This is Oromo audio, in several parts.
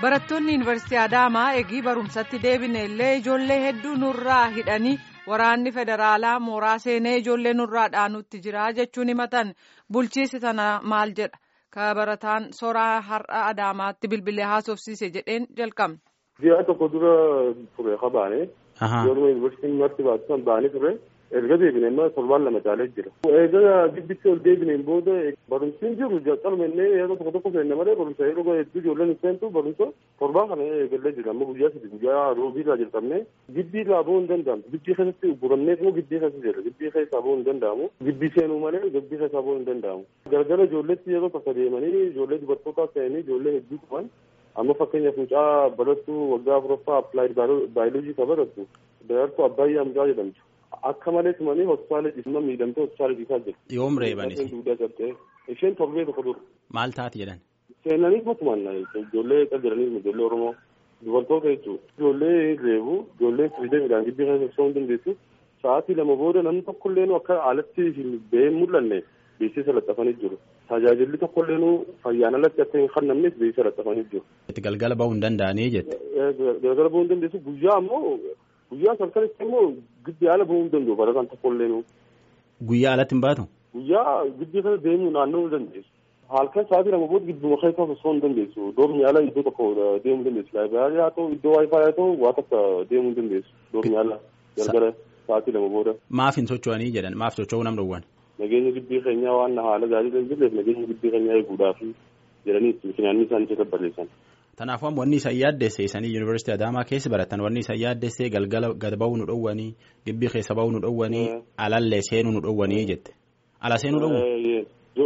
Barattoonni Yuunivarsiitii Adaamaa eegii barumsatti deebine illee ijoollee hedduu nurraa hidhanii waraanni federaalaa mooraa seenee ijoollee nurraa dhaanutti jira jechuun himatan bulchiisi tana maal jedha ka barataan soraa har'a Adaamaatti bilbilee haasofsiise jedheen jalqabne. Ji'a tokko dura ture qabaane. Yeroo yuunivarsiitiin marti baasisan baanii ture. erga deebine immoo torbaan lama caalee jira. Egaa gidditti ol deebineen booda barumsiin jiru jalqabne illee yeroo tokko tokko seenne malee barumsa yeroo hedduu ijoolleen seentu barumsa torbaan kana eegallee jira amma guyyaa sadi guyyaa roobiirraa jalqabne gidbii irraa bahuu hin danda'amu. Gidbii keessatti buramnee immoo gidbii keessa jira. Gidbii keessaa bahuu hin danda'amu. Gidbii seenuu malee gidbii keessaa bahuu hin danda'amu. Galgala ijoolletti yeroo tokko deemanii ijoollee dubartootaa seenanii ijoollee hedduu qaban amma fakkeenyaaf mucaa barattuu waggaa afuraffaa appilaayid baayoloojii ka barattu darartuu Abbaayyaa Amjaa jedhamtu. Akka malee tumanii hospitaala dhiisuma miidhamtee hospitaala dhiisaa jirti. Yoom reebanis? Isheen torbee tokko dura. Maal taati jedhan? Seenanii motumaan ijoollee qal jedhanii ijoollee Oromoo dubartoota jechuudha. Ijoollee reebu ijoollee firiidee midhaan gibbii keessa ibsuu hin dandeessu. Sa'aatii lama booda namni tokkollee akka alatti hin baheen mul'anne beeksisa laxxafanii jiru. Tajaajilli tokkollee fayyaan alatti akka hin kannamnes beeksisa laxxafanii jiru. Galgala bahuu hin danda'anii jette. Galgala bahuu hin dandeessu guyyaa ammoo guyyaa salkanitti immoo giddi ala bahuu hin danda'u barataan tokkollee nu. Guyyaa alatti hin baatu? Guyyaa giddi kana deemuu naannoo hin dandeessu. Halkan sa'aatii lama booda gidduma keessa osoo hin dandeessu. Doormi ala iddoo tokko deemuu hin dandeessu. Laayibraarii haa ta'u iddoo waayifaa haa ta'u waa takka deemuu hin dandeessu. Doormi ala gargara sa'aatii lama booda. Maaf hin socho'anii jedhan maaf socho'uu nam dhowwan? Nageenya gidbii keenyaa waan haala gaarii hin jirreef nageenya gidbii keenyaa eeguudhaaf jedhanii finyaanni isaanii keessa barreessan. Kanaafuu amma wanni isaan yaaddesse isanii yuunivarsiitii Adaamaa keessa baratan wanni isaan yaaddesse galgala gad bahuu nu dhowwanii gibbii keessa bahuu nu dhowwanii alallee seenuu nu dhowwanii jette. Ala seenuu dhowwu?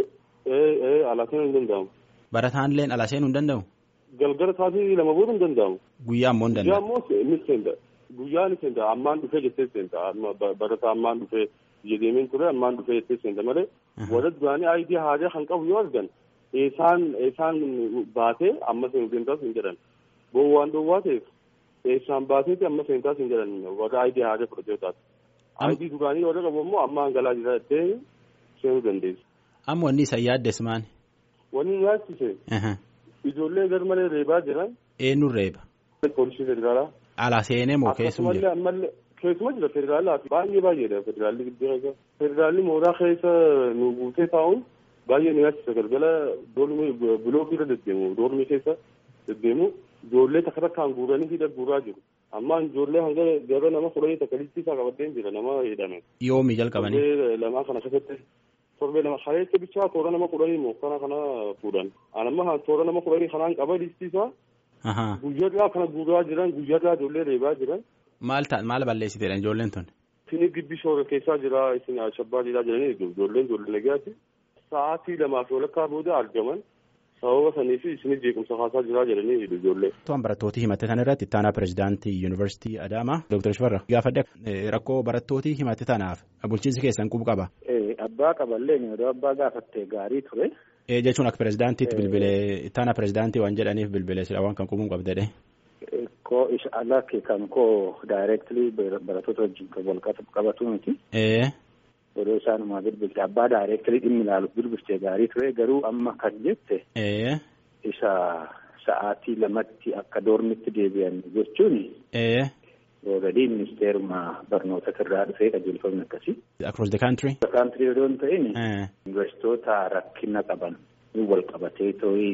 Ala seenuu hin danda'amu. Barataalleen ala seenuu hin danda'u? Galgala sa'aatii lama booda hin danda'amu. Guyyaa ammoo hin Guyyaa danda'u? ammoo ni seenta. Guyyaa ni seenta. Ammaan dhufee jettee seenta. Barataa ammaan dhufee biyya deemeen ture ammaan dhufee jettee seenta malee. Warra duraanii aayidii haaraa kan qabu yoo argan eesaan eesaan baatee amma seentaas hin jedhan boo waan dhoowwaa ta'eef eesaan baateeti amma seentaas hin jedhan warra aayidii haaraa fudhatee taate aayidii duraanii warra qabu immoo amma hangalaa jira jettee seenuu dandeessu. Amma wanni isaan yaaddes maani? Wanni nyaachise ijoollee garmalee reebaa jiran Eenyuun reeba? poolisii federaalaa. Ala seenee moo keessuma Akkasumallee jira? ammallee keessuma jira federaalaa fi baay'ee baay'eedha federaalli gidduu keessa. Federaalli mooraa keessa nu guutee taa'uun baay'ee nu yaachisa galgala doormi bilookii irra deddeemu doormii keessa deddeemu ijoollee takka takkaan guuranii hidha guuraa jiru. Amma ijoollee hanga gara nama kudhanii takka liistii isaa qabateen jira nama hidhame. Yoomii jalqabanii? Torbee lamaa kana keessatti torbee lama kaleessa bichaa toora nama kudhanii moo kana kana fuudhan. Anamma toora nama kudhanii kanaan qaba liistii isaa Ahaa. guyyaadhaa kana guuraa jiran guyyaadhaa ijoollee reebaa jiran. Maal ta'a maal balleessiteedha ijoolleen tun? Isin gibbii shoora keessaa jira isin shabbaa jiraa jiranii ijoolleen ijoollee nagaati. Sa'aatii lamaa fi walakkaa booda argaman sababa sanii fi isin jeequmsa haasaa jiraa jedhanii ijoollee. Tuwaan barattooti himate sana irratti ittaanaa pirezidaantii yuunivarsiitii Adaamaa Dr. Shifarra gaafadhe rakkoo barattooti himate tanaaf bulchiinsi keessan quba qaba. Abbaa qaballee yeroo abbaa gaafatte gaarii ture. Ee jechuun akka pirezidaantiitti bilbilee ittaanaa pirezidaantii waan jedhaniif bilbilee sila waan kan qubuu qabdedhe. Koo isa alatti kan koo daayireektilii barattoota wajjin kan wal qabatu miti. Ee Yeroo isaanumaa bilbilte abbaa daayireektilii dhimmi ilaalu bilbilte gaarii ture garuu amma kan jette ee isa sa'aatii lamatti akka doormitti deebi'an jechuun ee already ministeeruma barnoota irraa dhufee qajeelfamni akkasii. across the country. Kaantirii yoo hin ta'in Ee yuunivarsiitoota rakkina qaban wal qabatee ta'ii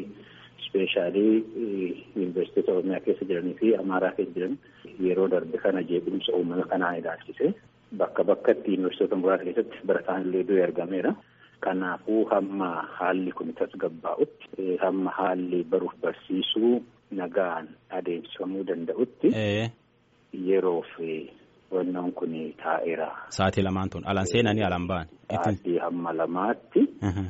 ispeeshaalii yuunivarsiitoota oromiyaa keessa jiranii fi amaaraa keessa jiran yeroo darbe kana jeequmsa uumama kanaa ilaalchise bakka bakkatti yuunivarsiitoota muraasa keessatti barataan illee du'e argameera. Kanaafuu hamma haalli kun tasgabbaa'utti hamma haalli baruuf barsiisuu nagaan adeemsifamuu danda'utti ee yeroo fi wannoon kun taa'eera. sa'aatii lamaan tun alaan seenanii alaan ba'an. Sa'aatii hamma lamaatti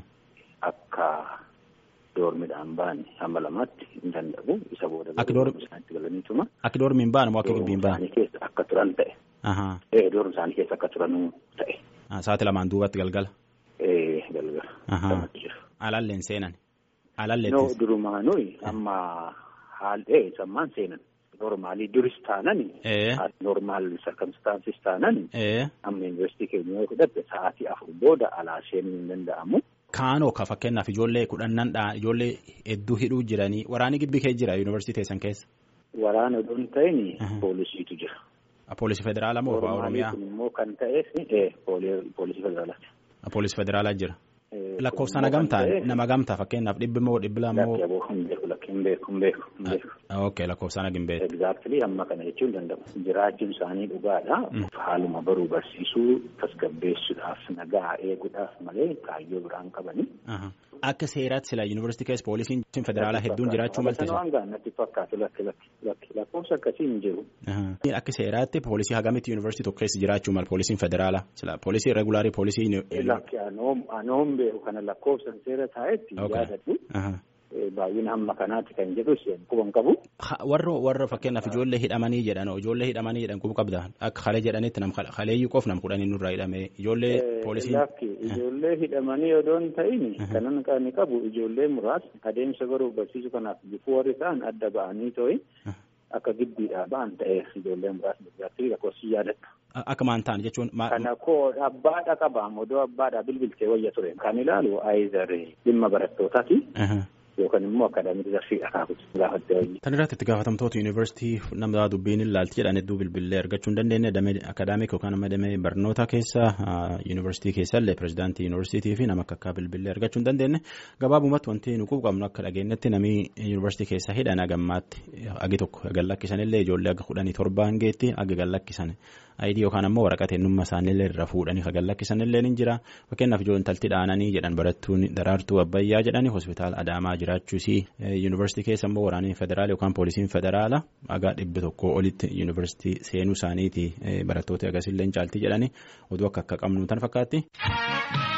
akka doormidhaan ba'an hamma lamaatti hin danda'u isa booda Akka doormi- isaanitti galaniituma Akka doormiin ba'an moo akka gibbiin ba'an? isaanii keessa akka turan ta'e Ahaa. ee doormi isaanii keessa akka turanuu ta'e Sa'aatii lamaan duubatti galgala. ee galgala Ahaa. kanatti jira. Alalleen seenan. Alallee No durumaanuu amma haal'ee sammaan seenan normaalii duris taanani ee normaal sarkamstaansis taanani ee amma yuunivarsiitii keenya yoo fudhatte sa'aatii afur booda alaa seenuu hin danda'amu. Kaanoo ka fakkeenyaaf ijoollee kudhannan dha ijoollee hedduu hidhuu jiranii waraanni gibbii kee jira yuunivarsiitii teessan keessa. Waraana odoo hin ta'in poolisiitu jira. Poolisii federaalaa moo Oromiyaa? Kun immoo kan ta'eef poolisii federaalaati. Poolisii federaalaa jira. Lakkoofsaan hagamtaa nama hagamtaa fakkeenyaaf dhibbi moo dhibbi lama moo. Hin beeku hin beeku hin beeku hin beeku. Ok lakkoofsaan hagin beeku. Exactly amma kana jechuun danda'u. Jiraachuun isaanii dhugaadha. Haaluma baruu barsiisuu tasgabbeessuudhaaf nagaa eeguudhaaf malee kaayyoo biraan qabani. Akka seeraatti sila yuunivarsiitii keessa poolisiin federaalaa hedduun jiraachuu malte. Waan gaannatti fakkaatu lakki lakki lakkoofsa akkasii hin jiru. Akka seeraatti poolisii hagamitti yuunivarsiitii tokko keessa jiraachuu mala poolisiin federaalaa sila poolisii regulaarii poolisii. Lakki anoom beeku kana lakkoofsan seera taa'etti yaadadhu. Baay'ina hamma kanaati kan jedhu quban qabu. Warra warra fakkeenyaaf ijoollee hidhamanii jedhan ijoollee hidhamanii jedhan quba qabda akka halee jedhanitti nam haleeyyuu qof nam kudhanii nurraa hidhame ijoollee poolisii. Lakki ijoollee hidhamanii odoo hin ta'in kanan kan qabu ijoollee muraasni adeemsa baruu barsiisuu kanaaf bifuu warri ta'an adda ba'anii too'i akka giddiidhaa ba'an ta'eef ijoollee muraasni biratti lakkoofsi yaadattu. Akka maan ta'an jechuun. Kana koo abbaadha qabaam odoo abbaadha bilbiltee wayya ture kan ilaalu aayizar dhimma barattootaati. yookaan immoo akaadaamii darsiidha kaakutu gaafattee hojii. Tan irratti itti gaafatamtoota yuunivarsiitii nama dubbiin ilaalti jedhan hedduu bilbilee argachuu hin dandeenye damee akaadaamik yookaan amma damee barnoota keessa yuunivarsiitii keessallee pirezidaantii yuunivarsiitii fi nama akka akka bilbilee argachuu hin dandeenye gabaabumatti wanti nu qabnu akka dhageenyetti namni yuunivarsiitii keessa hidhan agammaatti agi tokko gallakkisanillee ijoollee aga kudhanii torba hangeetti aga gallakkisan ayidii yookaan ammoo waraqaa eenyummaa isaaniillee irra fuudhanii gallakkisanillee ni jira fakkeenyaaf ijoolleen talti dhaananii jedhan barattuun daraartuu abbayyaa jedhanii hospitaala adaamaa jiraachuusii yuunivarsiitii keessa immoo waraanni federaala yookaan poolisiin federaala agaa dhibbi tokko olitti yuunivarsiitii seenuu isaaniiti barattoota agasillee caaltii jedhanii oduu akka akka qabnu tan fakkaatti.